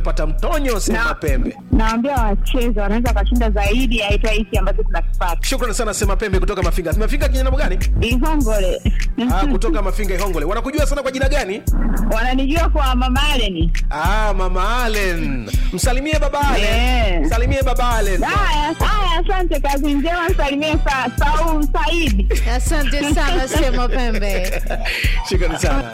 pata mtonyo sema Na- pembe Naambia wacheze wanaweza wakashinda zaidi ya hata hiki ambacho tunakipata. shukrani sana sema pembe kutoka mafinga mafinga kijana gani Ihongole. ah, kutoka mafinga ihongole wanakujua sana kwa jina gani Wananijua kwa Mama Allen. ah, mama alen msalimie baba alen Yeah. msalimie baba alen Haya, haya, asante. Kazi njema, msalimie sa, Saul Saidi. Asante sana Sema Pembe. shukrani sana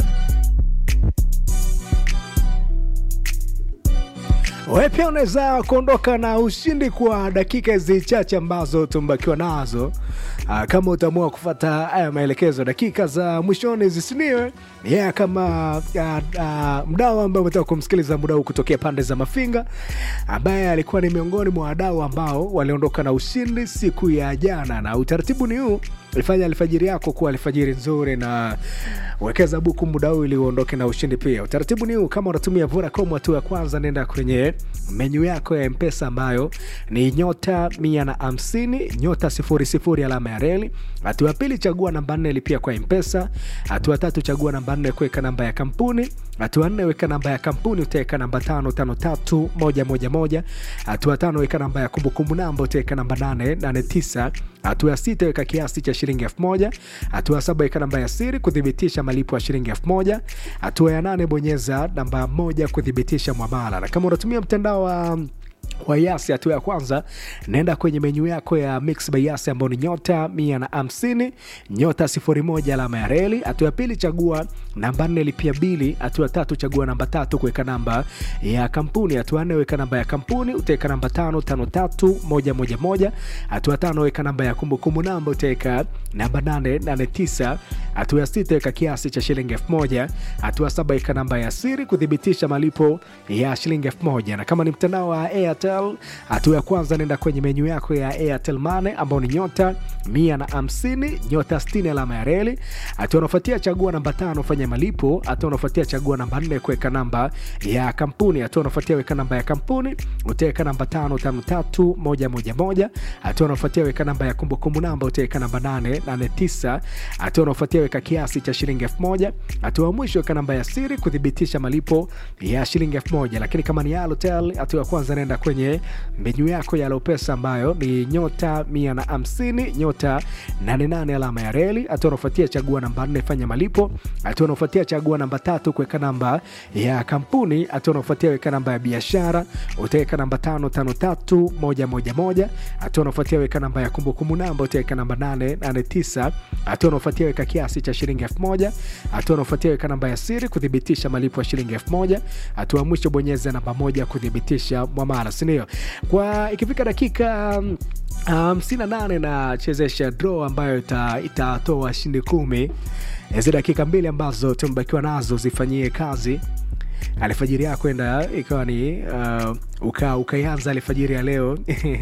Wewe pia unaweza kuondoka na ushindi kwa dakika hizi chache ambazo tumebakiwa nazo. Aa, kama utaamua kufata haya maelekezo dakika za mwishoni zisiniwe yeah, kama uh, uh, mdau ambaye umetaka kumsikiliza muda huu kutokea pande za Mafinga, ambaye alikuwa ni miongoni mwa wadau ambao waliondoka na ushindi siku ya jana, na utaratibu ni huu ifanya alfajiri yako kuwa alfajiri nzuri na wekeza buku muda huu ili uondoke na ushindi pia. Utaratibu ni huu, kama unatumia Vodacom, hatua ya kwanza nenda kwenye menyu yako ya Mpesa ambayo ni nyota mia na hamsini nyota sifuri sifuri alama ya reli. Hatua ya pili chagua namba nne lipia kwa Mpesa. Hatua ya tatu chagua namba nne kuweka namba ya kampuni. Hatua ya nne weka namba ya kampuni utaweka namba tano tano tatu moja moja moja. Hatua ya tano weka namba ya kumbukumbu namba utaweka namba nane nane tisa. Hatua ya sita weka kiasi cha shilingi elfu moja. Hatua ya saba weka namba ya siri kuthibitisha malipo ya shilingi elfu moja. Hatua ya nane bonyeza namba moja kuthibitisha mwamala, na kama unatumia mtandao wa wa Yasi, hatua ya kwanza naenda kwenye menyu yako ya Mix by Yasi ambayo ni nyota mia na hamsini nyota sifuri moja alama ya reli. Hatua ya pili chagua namba nne lipia bili. Hatua ya tatu chagua namba tatu kuweka namba ya kampuni. Hatua ya nne weka namba ya kampuni utaweka namba tano tano tatu moja moja moja. Hatua ya tano weka namba ya kumbukumbu namba utaweka namba nane nane tisa. Hatua ya sita weka kiasi cha shilingi elfu moja. Hatua ya saba weka namba ya siri kuthibitisha malipo ya shilingi elfu moja na kama ni mtandao wa Airtel, hatua ya kwanza nenda kwenye menyu yako ya Airtel Money ambao ni nyota mia na hamsini nyota sitini alama ya reli. Hatua unafuatia chagua namba tano fanya malipo. Hatua unafuatia chagua namba nne kuweka namba ya kampuni. Hatua unafuatia weka namba ya kampuni utaweka namba tano tano tatu moja moja moja. Hatua unafuatia weka namba ya kumbukumbu namba utaweka namba nane nane tisa. Hatua unafuatia weka kiasi cha shilingi elfu moja. Hatua ya mwisho weka namba ya siri kuthibitisha malipo ya shilingi elfu moja. Lakini kama ni Halotel, hatua ya kwanza nenda kwenye menyu yako ya Lopesa ambayo ni nyota mia na hamsini nyota nane nane alama ya reli. Hatua unafuatia chagua namba nne fanya malipo. Hatua unafuatia chagua namba tatu kuweka namba ya kampuni. Hatua unafuatia weka namba ya biashara utaweka namba tano tano tatu moja moja moja. Hatua unafuatia weka namba ya kumbukumbu namba utaweka namba nane nane tisa. Hatua unafuatia weka kiasi cha shilingi elfu moja. Hatua unafuatia weka namba ya siri kuthibitisha malipo ya shilingi elfu moja. Hatua ya mwisho bonyeza namba moja kuthibitisha mwamala, sindio? Kwa ikifika dakika mm, hamsini na nane na chezesha draw ambayo ita- itatoa washindi kumi. Hizi dakika mbili ambazo tumebakiwa nazo zifanyie kazi alfajiri yako enda ikawa ni uh, uka ukaianza alfajiri ya leo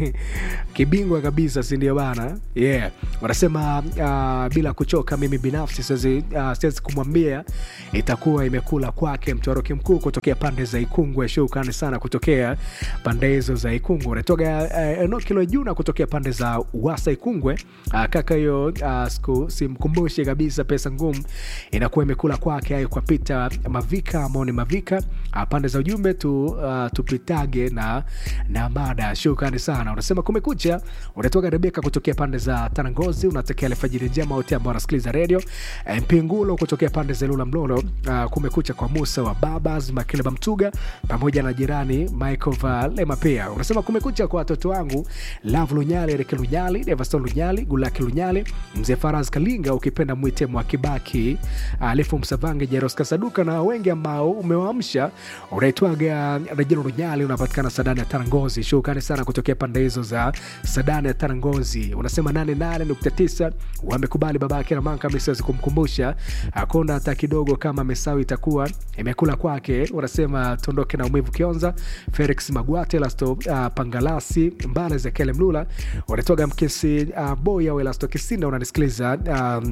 kibingwa kabisa si ndio bana yeah wanasema uh, bila kuchoka mimi binafsi siwezi uh, siwezi kumwambia itakuwa imekula kwake mtwaroki mkuu kutokea pande za ikungwe shukrani sana kutokea pande hizo za ikungwe unatoka uh, enokilo juna kutokea pande za uwasa ikungwe uh, kaka hiyo uh, siku simkumbushi kabisa pesa ngumu inakuwa imekula kwake ayo kwa pita mavika ambao ni mavika uh, pande za ujumbe tu uh, tupitage na na mada shukrani sana unasema kumekucha unatoka rebeka kutokea pande za tanangozi unatakia alfajiri njema wote ambao wanasikiliza redio Eh, mpingulo kutokea pande za lula mlolo uh, kumekucha kwa musa wa babas makileba mtuga pamoja na jirani michael valema pia unasema kumekucha kwa watoto wangu lav lunyali ereke lunyali devaston lunyali gulaki lunyali mzee faraz kalinga ukipenda mwite mwakibaki alifu msavange jeros kasaduka na wengi ambao umewaamsha unaitwaga rejelo lunyali unapatikana sadani ya tarangozi shukrani sana kutokea pande hizo za sadani ya tarangozi unasema 88.9 wamekubali babake na manka misiwezi kumkumbusha hakuna hata kidogo kama mesawi itakuwa imekula kwake unasema tuondoke na umivu kionza felix magwate lasto uh, pangalasi mbale zekele mlula unatoga mkesi uh, boya welasto kisinda unanisikiliza um,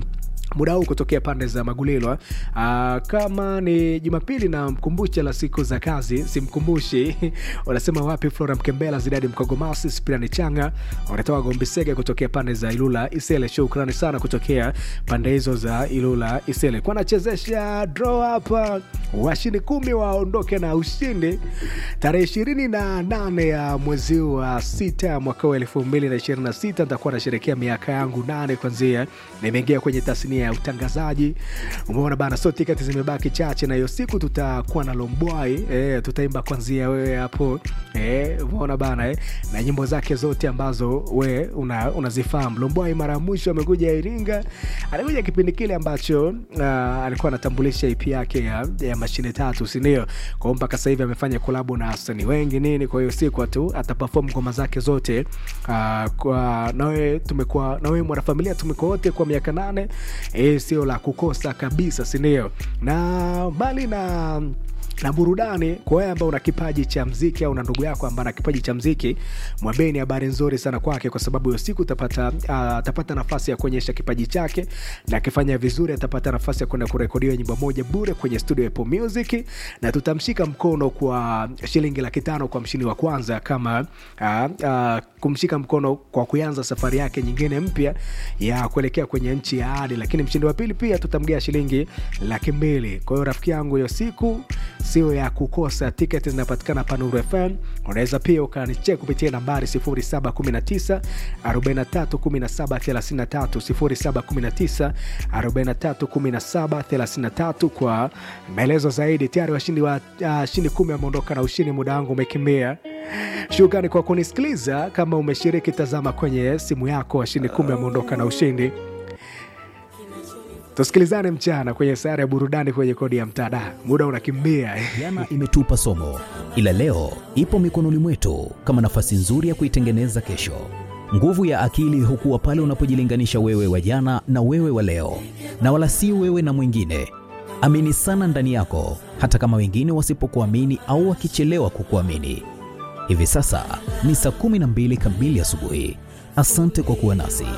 muda huu kutokea pande za Magulilwa. Uh, kama ni Jumapili na mkumbushe la siku za kazi, simkumbushi wanasema wapi? Flora Mkembela, Zidadi Mkogomasi, Spirani Changa wanatoka Gombisege kutokea pande za Ilula Isele. Shukrani sana kutokea pande hizo za Ilula Isele. Kwa nachezesha draw hapa, washindi kumi waondoke na ushindi tarehe ishirini na nane ya mwezi wa sita mwaka wa elfu mbili na ishirini na sita nitakuwa nasherekea miaka yangu nane kwanzia nimeingia kwenye tasnia ya utangazaji. Umeona bana, so tiketi zimebaki chache, na hiyo siku tutakuwa na Lombwai e, tutaimba kwanzia wewe hapo e, umeona bana e, na nyimbo zake zote ambazo we una, unazifahamu. Lombwai mara ya mwisho amekuja Iringa, alikuja kipindi kile ambacho uh, alikuwa anatambulisha EP yake ya, ya mashine tatu, si ndio? Kwa hiyo mpaka sasa hivi amefanya kolabo na wasanii wengi nini, kwa hiyo siku tu ataperform ngoma zake zote uh, kwa nawe tumekuwa nawe mwanafamilia tumekuwa wote kwa miaka nane e, sio la kukosa kabisa, si ndio? Na mbali na na burudani kwa wewe ambao una kipaji cha mziki au una ndugu yako ambaye ana kipaji cha mziki, mwambeni habari nzuri sana kwake, kwa sababu hiyo siku utapata uh, atapata nafasi ya kuonyesha kipaji chake, na akifanya vizuri atapata nafasi ya kwenda kurekodiwa nyimbo moja bure kwenye studio ya Apple Music, na tutamshika mkono kwa shilingi laki tano kwa mshindi wa kwanza, kama uh, uh, kumshika mkono kwa kuanza safari yake nyingine mpya ya kuelekea kwenye nchi ya ahadi. Lakini mshindi wa pili pia tutamgea shilingi laki mbili. Kwa hiyo rafiki yangu, hiyo siku sio ya kukosa. Tiketi zinapatikana pa Nuru FM. Unaweza pia ukanichek kupitia nambari 0719 43 17 33 0719 43 17 33 kwa maelezo zaidi. Tayari washindi wa uh, shindi kumi wameondoka na ushindi, muda wangu umekimbia. Shukrani kwa kunisikiliza. Kama umeshiriki, tazama kwenye simu yako, washindi kumi wameondoka na ushindi. Tusikilizane mchana kwenye sayari ya burudani kwenye kodi ya mtada. Muda unakimbia. Jana imetupa somo, ila leo ipo mikononi mwetu kama nafasi nzuri ya kuitengeneza kesho. Nguvu ya akili hukuwa pale unapojilinganisha wewe wa jana na wewe wa leo, na wala si wewe na mwingine. Amini sana ndani yako, hata kama wengine wasipokuamini au wakichelewa kukuamini. Hivi sasa ni saa 12 kamili asubuhi. Asante kwa kuwa nasi.